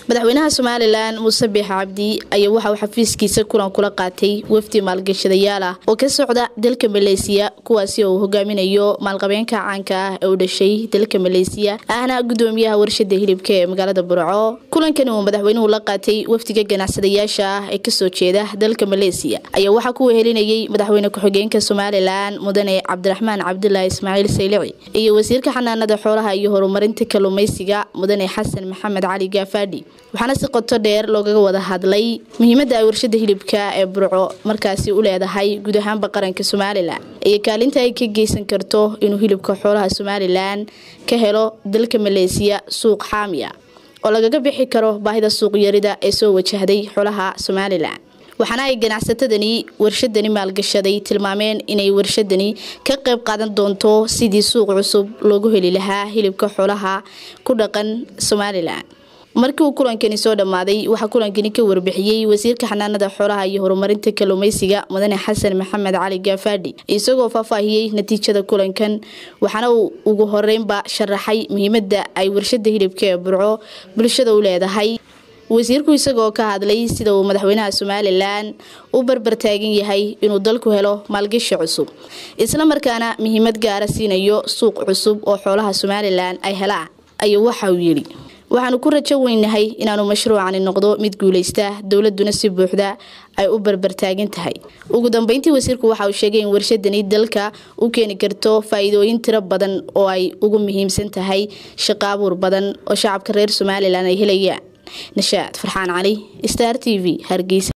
madaxweynaha somalilan muuse biix cabdi ayaa waxa uu xafiiskiisa kulan kula qaatay wafdi maalgashadayaal ah oo ka socda dalka maleysiya kuwaasi oo uu hogaaminayo maalqabeenka caanka ah ee u dhashay dalka maleysiya ahna gudoomiyaha warshada hilibka ee magaalada burco kulankani uu madaxweynuhu la qaatay wafdiga ganacsadayaasha ah ee kasoo jeeda dalka maleysiya ayaa waxaa ku wehelinayay madaxweyne ku-xigeenka somalilan mudane cabdiraxmaan cabdulaahi ismaaciil saylici iyo wasiirka xanaanada xoolaha iyo horumarinta kalluumeysiga mudane xasan maxamed cali gaafadhi waxaana si qoto dheer loogaga wada hadlay muhiimada ay warshada hilibka ee burco markaasi u leedahay guud ahaanba qaranka somalilan iyo kaalinta ay ka geysan karto inuu hilibka xoolaha somalilan ka helo dalka maleysiya suuq xaamiya oo lagaga bixi karo baahida suuqyarida ee soo wajahday xoolaha somalilan waxaana ay ganacsatadani warshadani maalgashaday tilmaameen inay warshadani ka qayb qaadan doonto sidii suuq cusub loogu heli lahaa hilibka xoolaha ku dhaqan somalilan markii uu kulankani soo dhammaaday waxaa kulankani ka warbixiyey wasiirka xanaanada xoolaha iyo horumarinta kalluumeysiga mudane xasan maxamed cali gaafadhi isagoo faahfaahiyey natiijada kulankan waxaana uu ugu horeynba sharaxay muhiimada ay warshada hilibka ee burco bulshada u leedahay wasiirku isagoo ka hadlay sida uu madaxweynaha somalilan u barbartaagan yahay inuu dalku helo maalgashi cusub islamarkaana muhiimad gaara siinayo suuq cusub oo xoolaha somalilan ay helaan ayuu waxa uu yidhi waxaanu ku rajo weynahay inaanu mashruucani noqdo mid guuleysta dowladuna si buuxda ay u barbartaagan tahay ugu dambeyntii wasiirku waxa uu sheegay in warshadani dalka u keeni karto faa-iidooyin tiro badan oo ay ugu muhiimsan tahay shaqo abuur badan oo shacabka reer somalilan ay helayaan nashaad farxaan cali star t v hargeysa